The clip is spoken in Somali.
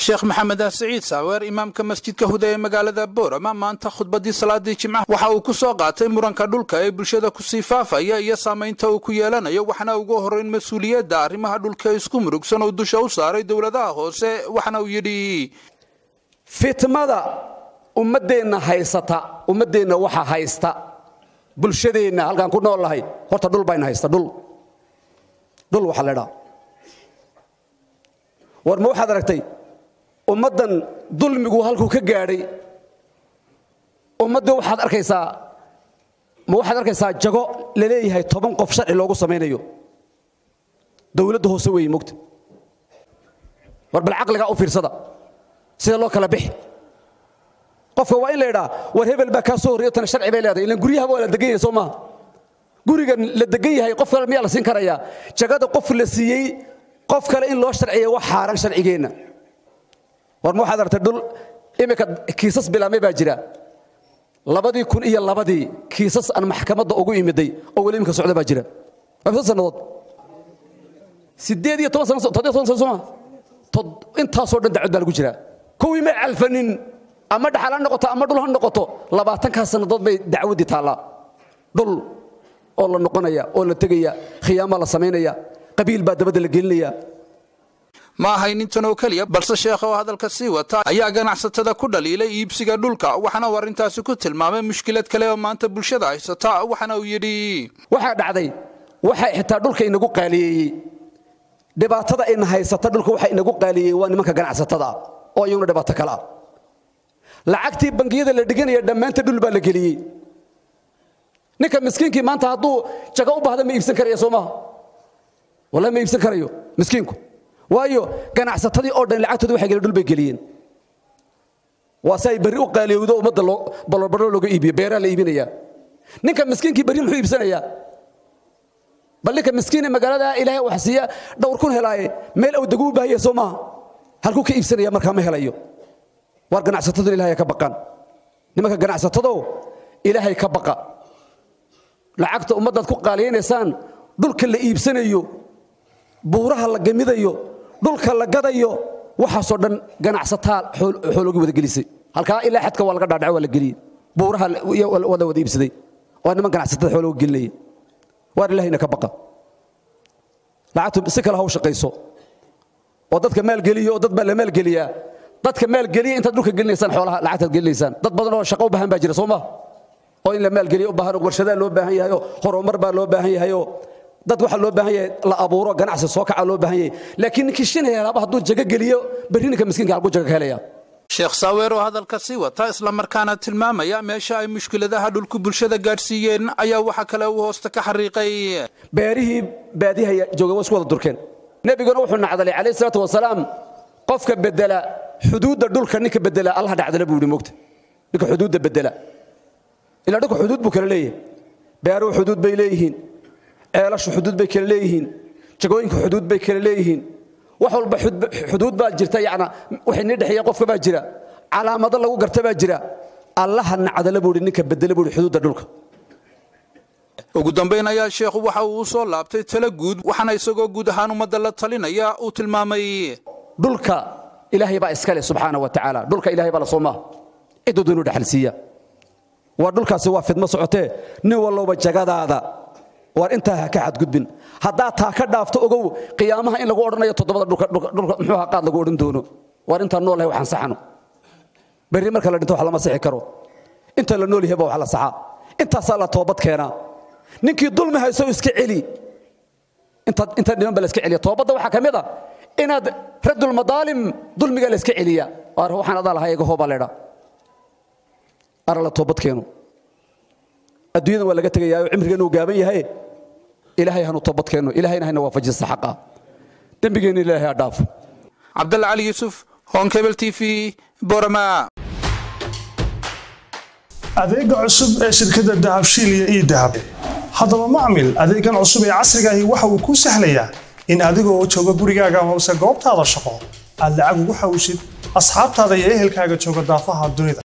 sheekh maxamed siciid saaweer imaamka masjidka huda ee magaalada boorama maanta khudbadii salaadii jimcaha waxa uu ku soo qaatay muranka dhulka ee bulshada kusii faafaya iyo saamaynta uu ku yeelanayo waxaana ugu horrayn mas-uuliyadda arrimaha dhulka isku murugsan oo dusha u saaray dowladaha hoose waxaana uu yidhi fitmada ummaddeenna haysata ummaddeenna waxa haysta bulshadeenna halkaan ku nool lahay horta dhul bayna haysta dhul dhul waxa la dhaa war ma waxaad aragtay ummaddan dulmigu halkuu ka gaadhay ummadda waxaad arkaysaa ma waxaad arkaysaa jago la leeyahay toban qof sharci loogu samaynayo dowladda hoose weeye mogta war bal caqligaa u fiirsada sida loo kala bixi qofka waa in la idhaa war hebel baa kaa soo horreeyo tana sharci bay leedahay ilan guryahaba waa la degan yahay soo maaha gurigan la degan yahay qof kale miyaa la siin karayaa jagada qof la siiyey qof kale in loo sharciya wax xaaran sharcigeenna war ma waxaad aragtay dhul iminka kiisas bilaamay baa jira labadii kun iyo labadii kiisas aan maxkamadda ugu imiday oo weli iminka socda baa jira afsa sannadood siddeed iyo toban sano toddobiyo toban sano sooma intaasoo dhan dacwad baa lagu jiraa kuwii may calfanin ama dhaxal ha noqoto ama dhul ha noqoto labaatankaa sannadood bay dacwaddii taallaa dhul oo la noqonaya oo la tegaya khiyaamaa la samaynaya qabiil baa dabadda la gelinaya ma ahayn intan oo keliya balse sheekha oo hadalka sii wata ayaa ganacsatada ku dhaliilay iibsiga dhulka waxaana uu arrintaasi ku tilmaamay mushkilad kale oo maanta bulshada haysata waxaana uu yidhi waxaa dhacday waxaa xitaa dhulka inagu qaaliyeeyey dhibaatada ina haysata dhulka waxa inagu qaaliyeeyey waa nimanka ganacsatada oo iyaguna dhibaato kale ah lacagtii bangiyada la dhiganaya dhammaanta dhul baa la geliyey ninka miskiinkii maanta hadduu jago u baahda ma iibsan karaya soo maaha wallahi ma iibsan karayo miskiinku waayo ganacsatadii oo dhan lacagtooda waxay gelin dhul bay geliyeen waa si ay berri u qaaliyowdo ummadda balolbalo looga iibiyo beeraa la iibinayaa ninka miskiinkii berri muxuu iibsanayaa bal ninka miskiine magaalada ilaahay wax siiya dhowr kun helaaye meel awdagu u baahaya soo maaha halkuu ka iibsanaya markaa ma helayo waar ganacsatadu ilaahay ka baqaan nimanka ganacsatadow ilaahay ka baqa lacagta ummaddaad ku qaaliyaynaysaan dhulka la iibsanayo buuraha la gamidayo dhulka la gadayo waxaasoo dhan ganacsataa xooloogi wada gelisay halkaa ilaa xadka waa laga dhaadhaco waa la geliyey buuraha wada wada iibsaday waa niman ganacsatada xoolooga gelinaya waar ilahayna ka baqa lacagtu si kale ha u shaqayso oo dadka maalgeliyo oo dad baa la maalgeliyaa dadka maalgeliya intaad dhulka gelinaysaan xoolaha lacagtaad gelinaysaan dad badan oo shaqo u baahan baa jira soo ma oo in la maalgeliyo u baahan oo warshadaa loo baahan yahay oo horumar baa loo baahan yahay oo dad waxa loo baahan yahay la abuuro ganacsi soo kaca loo baahan yahay laakiin ninkii shin helaaba hadduu jago geliyo berri ninka miskiinka halkuu jago ka helaya sheekh saaweer oo hadalka sii wata islamarkaana tilmaamaya meesha ay mushkiladaha dhulku bulshada gaadhsiiyeen ayaa waxa kale uu hoosta ka xariiqay beerihii baadiyaha jooga waa isku wada durkeen nebiguna wuxuu nacdalay calayhi salaatu wasalaam qofka bedela xuduudda dhulka ninka bedela allah dhacdala buu yidhi mogta ninka xuduudda bedela ilaa dhulka xuduud buu kala leeyahay beeruhu xuduud bay leeyihiin ceelashu xuduud bay kala leeyihiin jagooyinka xuduud bay kala leeyihiin wax walba xuduud baa jirta yana waxay nii dhexeeya qofka baa jira calaamado lagu garta baa jira allaha nacdala buu ninka bedela buu xuduudda dhulka ugu dambayn ayaa sheekhu waxa uu u soo laabtay tala guud waxaana isagoo guud ahaan ummadda la talinaya uu tilmaamay dhulka ilaahay baa iskale subxaana wa tacaala dhulka ilaahay baa la soo maaha ciduu doonuu dhaxal siiya waa dhulkaasi waa fidmo socotee nin walloba jagadaada waar intaa ha ka xadgudbin haddaad taa ka dhaafto ogow qiyaamaha in lagu odhanayo toddobada dhulka muxuu ha qaad lagu odhan doono waar intaan nool yahay waxaan saxano berri marka la dhinto wax lama sixi karo inta la nool yahay baa wax la saxaa intaasaa la toobad keenaa ninkii dulmi hayso iska celi intaad inta dhiman ba la iska celiya toobadda waxaa ka mid a inaad raddul madaalim dulmiga la iska celiya waar waxaan adaa lahaa eega hoobaa leedha ara la toobad keeno adduunyadan waa laga tegayaa oo cimrigeenu uu gaaban yahay ilaahay hanu toobad keenno ilaahayna hayna waafajista xaqa dembigeenna ilaahay ha dhaafo cabdalla cali yuusuf honkebel t v borama adeega cusub ee shirkadda dahabshiil iyo ii dahab haddaba macmil adeegan cusub ee casriga ahi waxa uu kuu sahlayaa in adigoo jooga gurigaaga hoose goobtaada shaqo aad lacag ugu xawshid asxaabtaada iyo ehelkaaga jooga daafaha dunida